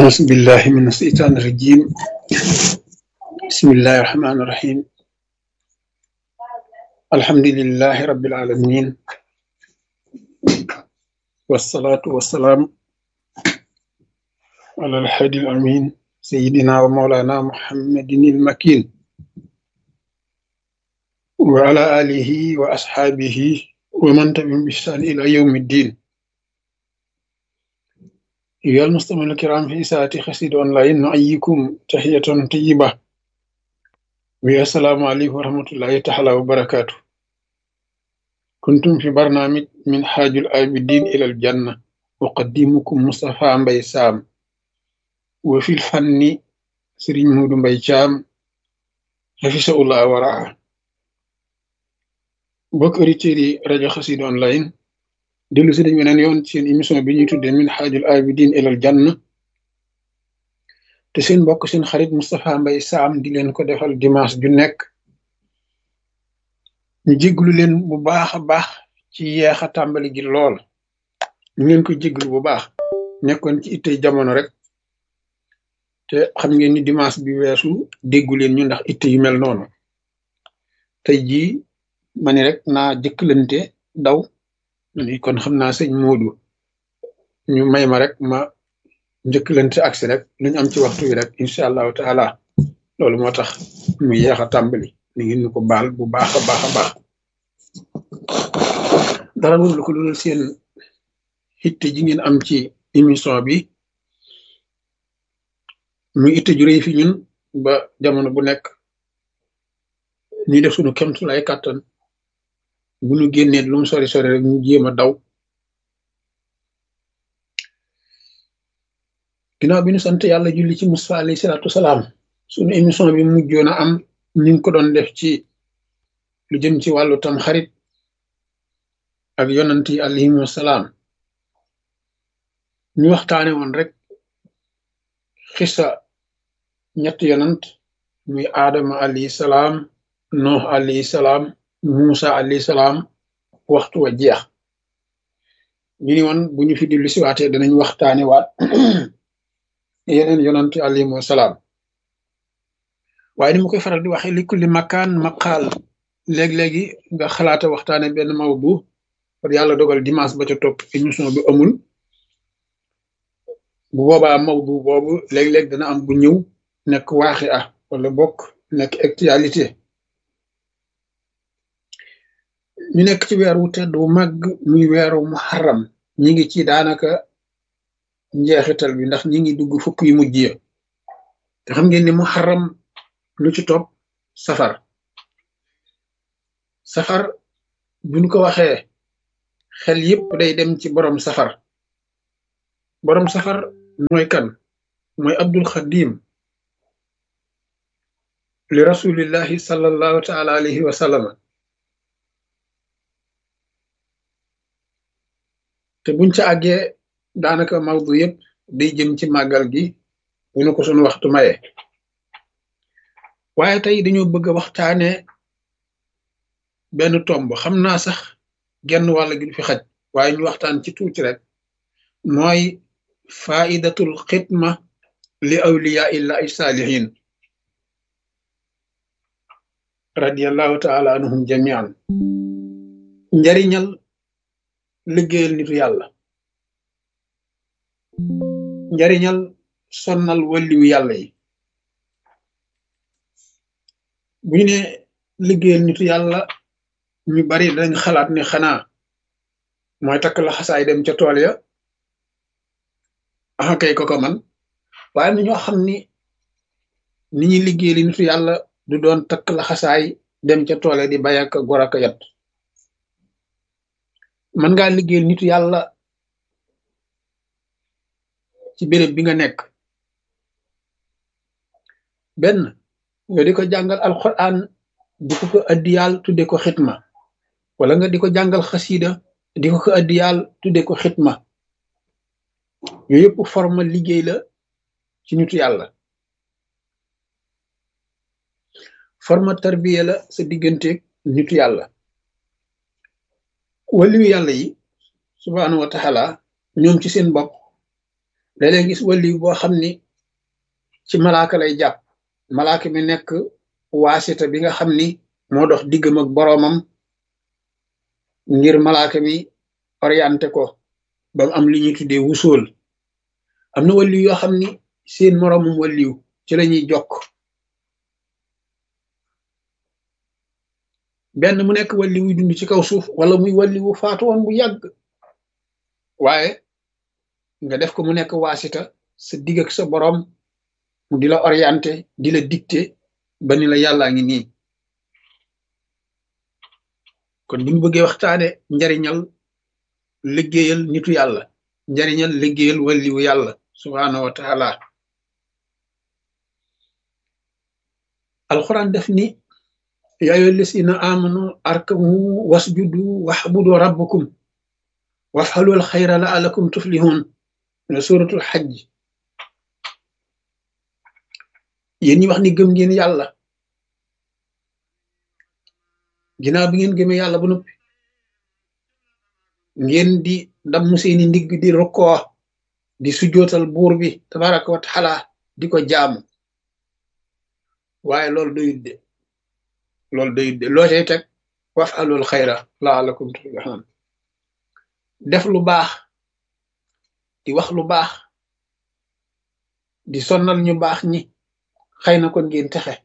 أعوذ بالله من الشيطان الرجيم بسم الله الرحمن الرحيم الحمد لله رب العالمين والصلاة والسلام على الحادي الأمين سيدنا ومولانا محمد المكين وعلى آله وأصحابه ومن تبعهم بإحسان إلى يوم الدين أيها المستمعون الكرام في ساعة خسيد أونلاين نحييكم تحية طيبة والسلام عليكم ورحمة الله تعالى وبركاته كنتم في برنامج من حاج العابدين إلى الجنة أقدمكم مصطفى مبي سام وفي الفن سرين مود مبي شام حفظه الله ورعاه bokk auditeurs yi rajo Xassida online dellu si dañ weneen yoon seen émission bi ñuy tuddee min xaajul abidin ilal janna te seen mbokk seen xarit Moustapha Mbaye Sam di leen ko defal dimanche ju nekk ñu jégglu leen bu baax a baax ci yeex a tàmbali gi lool ñu leen ko jégglu bu baax nekkoon ci ittey jamono rek te xam ngeen ni dimanche bi weesu déggu leen ñu ndax itte yu mel noonu tey jii ma ni rek naa jëkkalante daw ni kon xam naa sëñ Moodu ñu may ma rek ma njëkkalante agsi rek luñ am ci waxtu wi rek incha allahu taala loolu moo tax mu yeex a tàmbali ni ngeen ñu ko baal bu baax a baax a baax dara lu ko loolu seen itte ji ngeen am ci émission bi muy itte ju rëy fi ñun ba jamono bu nekk ñuy def suñu kemtu lay kàttan bu ñu génnee lu mu sori sori rek ñu jéem a daw ginnaaw bi ñu sant yàlla julli ci Musaa alayhi salaatu salaam suñu émission bi mujjoon a am ñu ngi ko doon def ci lu jëm ci wàllu tam xarit ak yonant yi alayhimu salaam ñu waxtaane woon rek xisa ñett yonant muy aadama alayhi salaam noox alayhi salaam Musa alayhi salaam waxtu wa jeex ñu ni woon bu ñu fi dellu si waatee danañ waxtaane waat yeneen yonantu alayhimu salaam waaye ni mu koy faral di waxe li kulli makaan maqaal léeg-léegi nga xalaata waxtaane benn mawdu par yàlla dogal dimanche ba ca topp émission bi amul bu boobaa mawdu boobu léeg-léeg dana am bu ñëw nekk waaxi ah wala bokk nekk actualité ñu nekk ci weer wu tedd wu màgg muy weeru muharram ñi ngi ci daanaka njeexital bi ndax ñi ngi dugg fukk yu mujj ya te xam ngeen ni muharram lu ci topp safar safar buñ ko waxee xel yépp day dem ci borom safar borom safar mooy kan mooy abdul xadim li rasulillahi sallallahu taala alayhi wa sallam te buñ ca àggee daanaka mawdu yëpp day jëm ci màggal gi bu ñu ko sunu waxtu maye waaye tey dañoo bëgg a waxtaane benn tomb xam naa sax genn wàll gi du fi xaj waaye ñu waxtaan ci tuuti rek mooy faidatul xidma li awliya illahi saalihin radiallahu taala anhum jamian njariñal liggéeyal nitu yàlla njariñal sonnal walliwu yàlla yi bu ñu ne liggéeyal nitu yàlla ñu bari dañ xalaat ne xanaa mooy takk la xasaay dem ca tool ya axa kay ko ko man waaye na ñoo xam ni ni ñuy liggéeyal nitu yàlla du doon takk la xasaay dem ca tool ya di bay ak gor ak yat mën ngaa liggéeyal nitu yàlla ci béréb bi nga nekk benn nga di ko jàngal alquran di ko ko addiyaal tudde ko xitma wala nga di ko jàngal xasida di ko ko addiyaal tudde ko xitma yooyu yëpp forme liggéey la ci nitu yàlla forme tarbiya la sa digganteeg nitu yàlla waliyu yàlla yi subhaanahu wa taala ñoom ci seen bopp léeg-léeg gis waliyu boo xam ni ci malaaka lay jàpp malaaka mi nekk waasita bi nga xam ni moo dox diggam ak boroomam ngir malaaka mi orienté ko ba mu am li ñuy tuddee wusool am na waliyu yoo xam ni seen moroomum waliyu ci lañuy jokk benn mu nekk walli wuy dund ci kaw suuf wala muy walli wu faatu woon bu yàgg waaye nga def ko mu nekk waasita sa digg ak sa boroom mu di la orienté di la dicté ba ni la yàllaa ngi nii kon bu ñu bëggee waxtaane njariñal liggéeyal nitu yàlla njariñal liggéeyal walliwu yàlla subhaanahu wa taala alxuraan def ni yaa ayyuha llazina amanu arkamu wasjudu waxbudu rabbakum wafxalul xayra laalakum tuflihun ne suratul xajj yéen ñi wax ni gëm ngeen yàlla ginnaaw bi ngeen gëmee yàlla ba noppi ngeen di damm seeni ndigg di rokkoo di sujjootal buur bi tabaraka wa taala di ko jaamu waaye loolu doyut de loolu doyut de loo cay teg wafalul xayra laalakum tuflihun def lu baax di wax lu baax di sonnal ñu baax ñi xëy na kon ngeen texe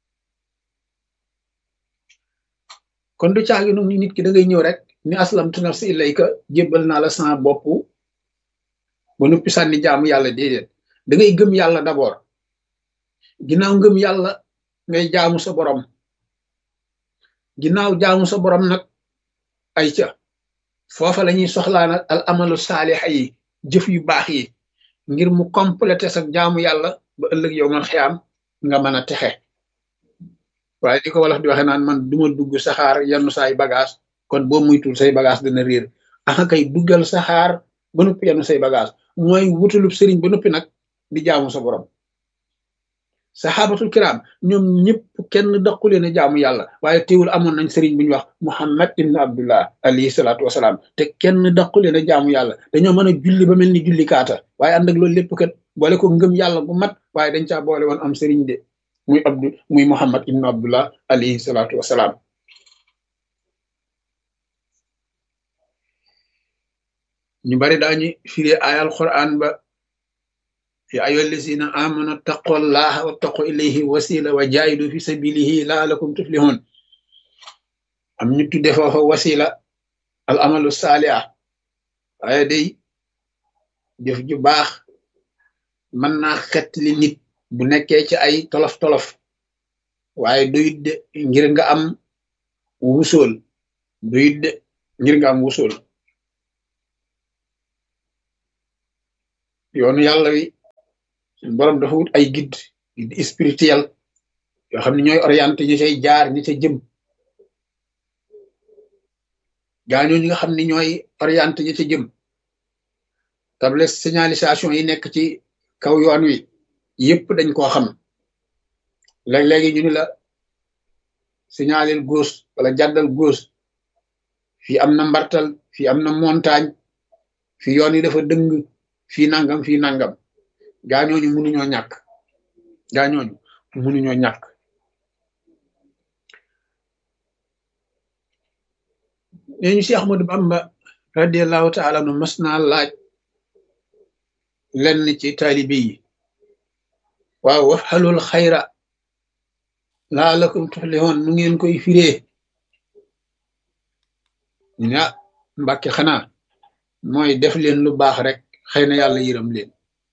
kon du caagi nu nit ki da ngay ñëw rek ni aslamtu nafsi ilayka jébbal naa la sama bopp ba noppi sànni jaamu yàlla déedéet da ngay gëm yàlla d'abord ginnaaw ngëm yàlla ngay jaamu sa borom ginnaaw jaamu sa borom nag ay ca foofa la ñuy soxlaa nag al amalu saalixa yi jëf yu baax yi ngir mu complété sa jaamu yàlla ba ëllëg yow man xiyaam nga mën a texe waaye di ko wolof di waxe naan man duma dugg saxaar yenn saay bagage kon boo muytul say bagage dana réer aka kay duggal saxaar ba noppi yenn say bagage mooy wutalub sëriñ ba noppi nag di jaamu sa borom saxaabatul kiram ñoom ñëpp kenn daqule ne jaamu yàlla waaye teewul amoon nañ sëriñ bu ñu wax muhammad ibn abdullah alayhi salaatu wasalaam te kenn daqule ne jaamu yàlla dañoo mën a julli ba mel ni julli kaata waaye ànd ak loolu lépp kat boole ko ngëm yàlla bu mat waaye dañ caa boole woon am sëriñ de muy abdu muy muhammad ibn abdullah alayhi salaatu wasalaam ñu bari daañu firi ayal quran ba ya ayyuha allazina amanu taqullaha wattaqu ilayhi wasila wa jaahidu fi sabilihi laalakum tuflihun am ñu tudde foofa wasila al amalu saaliha waaye day jëf ju baax mën naa xet li nit bu nekkee ci ay tolof-tolof waaye doyut de ngir nga am wusool doyut de ngir nga am wusool yoonu yàlla wi borom dafa wut ay guide guide spirituel yoo xam ne ñooy orienté ñu cay jaar ñi ca jëm gaañoo ñi nga xam ne ñooy orienté ñi ca jëm table signalisation yi nekk ci kaw yoon wi yëpp dañ koo xam léeg-léegi ñu ni la signalel gauche wala jàddal gauche fii am na mbartal fii am na montagne fii yoon yi dafa dëng fii nangam fii nangam gaañooñu mënuñoo ñàkk gaañooñu mënuñoo ñàkk nee ñu Cheikh Ahmadou Bamba radiallahu taala nu mas naa laaj lenn ci taalibe yi waaw wafxalul xayra laalakum tuflihun nu ngeen koy firee ñu ne ah mbàkke xanaa mooy def leen lu baax rek xëy na yàlla yërëm leen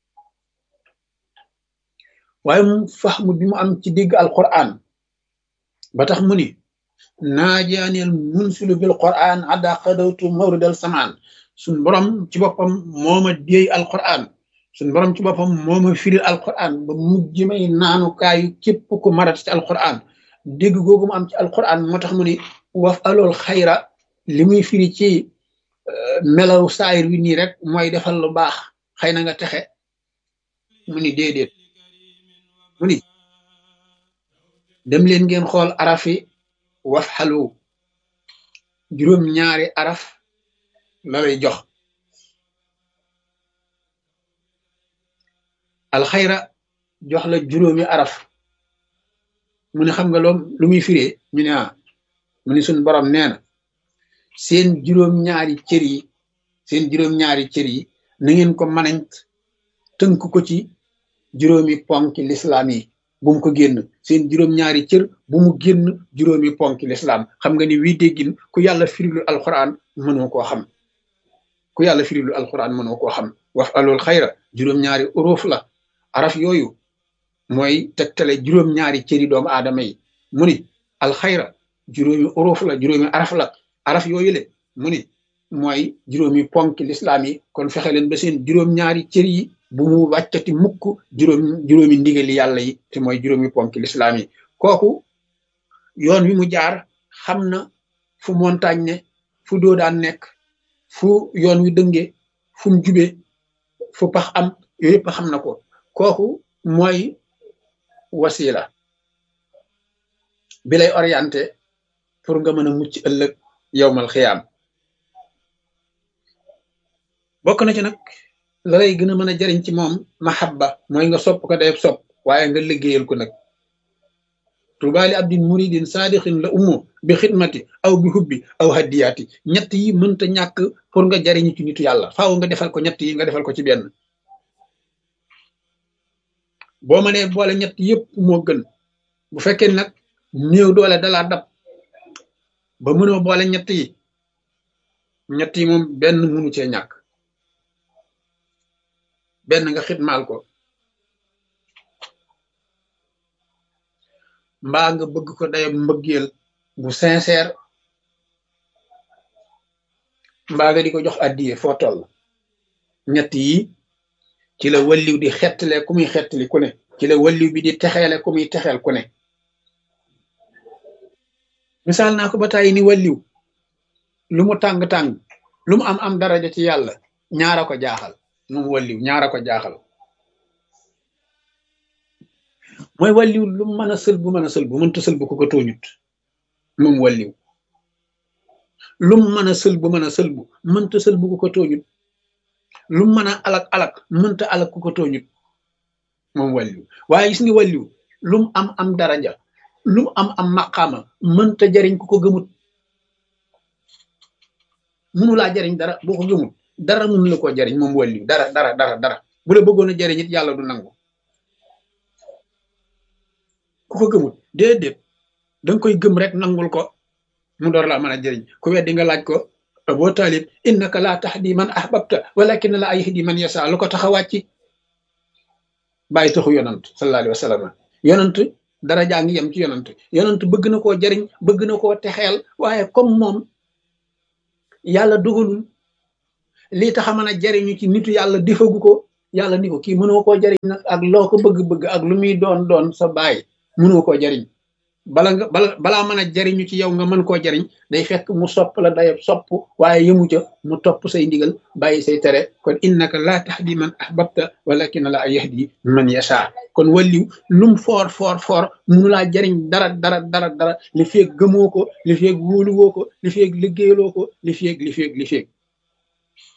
waaye mu faxmu bi mu am ci digg alquran ba tax mu ni naajaaneel munsilu bil quran adda xadawtu mawridal samaan suñ borom ci boppam mooma déey alquran suñ borom ci boppam mooma firil alquran ba mujj may naanukaayu képp ku marat ci alquran dégg googu mu am ci alquran moo tax mu ni waf alool xayra li muy firi ci melaw saayir wi nii rek mooy defal lu baax xëy na nga texe mu ni déedéet mu ni dem leen ngeen xool arafi waf xalu juróom ñaari araf la lay jox alxayra jox la juróomi araf mu ne xam nga loom lu muy firee ñu ne ah mu ne suñ borom nee na seen juróom-ñaari cër yi seen juróom-ñaari cër yi na ngeen ko manañ tënk ko ci juróomi ponki lislaam yi bu mu ko génn seen juróom-ñaari cër bu mu génn juróomi ponki lislaam xam nga ni wii déggin ku yàlla firilu alquran mënoo koo xam ku yàlla firilu alquran mënoo koo xam wax alool xayra juróom-ñaari uruuf la araf yooyu mooy tegtale juróom-ñaari cëri doomu aadama yi mu ni alxayra juróomi uruuf la juróomi araf la araf yooyu le mu ni mooy juróomi ponki lislaam yi kon fexe leen ba seen juróom-ñaari cër yi bu mu wàccati mukk juróom juróomi ndigali yàlla yi te mooy juróomi ponki lislaam yi kooku yoon wi mu jaar xam na fu montagne ne fu doo daan nekk fu yoon wi dënge fu mu jube fu pax am yooyu yëpp xam na ko kooku mooy wasila bi lay orienté pour nga mën a mucc ëllëg yowmal xiyaam bokk na ci nag la lay gën a mën a jariñ ci moom mahabba mooy nga sopp ko dayeb sopp waaye nga liggéeyal ko nag tubaali abdin muridin saadixin la ummo bi xidmati aw bi hubbi aw haddiyaati ñett yi mënta ñàkk pour nga jariñu ci nitu yàlla faaw nga defal ko ñett yi nga defal ko ci benn boo mënee boole ñett yëpp moo gën bu fekkee nag néew doole dalaa dab ba mënoo boole ñett yi ñett yi moom benn mënu cee ñàkk benn nga xitmaal ko mbaa nga bëgg ko day mbëggeel bu sincère mbaa nga di ko jox addiye foo toll ñett yi ci la walliw di xettale ku muy xettali ku ne ci la walliw bi di texeele ku muy texeel ku ne misaal naa ko ba tàyyi ni walliw lu mu tàng-tàng lu mu am am daraja ci yàlla ñaara ko jaaxal moom walliw ñaara ko jaaxal mooy walliw lu mën a sël bu mën a sël bu mënta sël bu ko ko tooñut moom walliw lu mën a sël bu mën a sël bu mënta sël bu ko ko tooñut lu mën a alak alak mënta alak ku ko tooñut moom walliw waaye gis nga walliw lu mu am am daraja lu mu am am maqaama mënta jariñ ku ko gëmut mënu laa jariñ dara boo ko gëmut dara mënu la koo jariñ moom walliw dara dara dara dara bu la bëggoon a jariñ it yàlla du nangu ku ko gëmut déedéet danga koy gëm rek nangul ko mu door laa mën a jëriñ ku weddi nga laaj ko boo taalib innaka laa tahdi man ahbabta walakin la yahdi man yasa lu ko tax a wàcci bàyyi taxu yonant sallallahu alayhi wa sallam yonant dara jaa ngi yem ci yonant yonant bëgg na koo jëriñ bëgg na koo texeel waaye comme moom yàlla dogalul lii tax a mën a jëriñu ci nitu yàlla defagu ko yàlla ni ko kii mënoo koo jëriñ nag ak loo ko bëgg-bëgg ak lu muy doon doon sa baay mënoo koo jariñ bala nga bala balaa mën a jariñu ci yow nga mën koo jariñ day fekk mu sopp la dayab sopp waaye yëmu ca mu topp say ndigal bàyyi say tere kon innaka laa tahdi man ahbabta walakin la yahdi man yasha kon walliw lum foor foor foor munu laa jariñ dara dara dara dara li feeg gëmoo ko li feeg wóoluwoo ko li feeg liggéeyaloo ko li feeg li feeg li feeg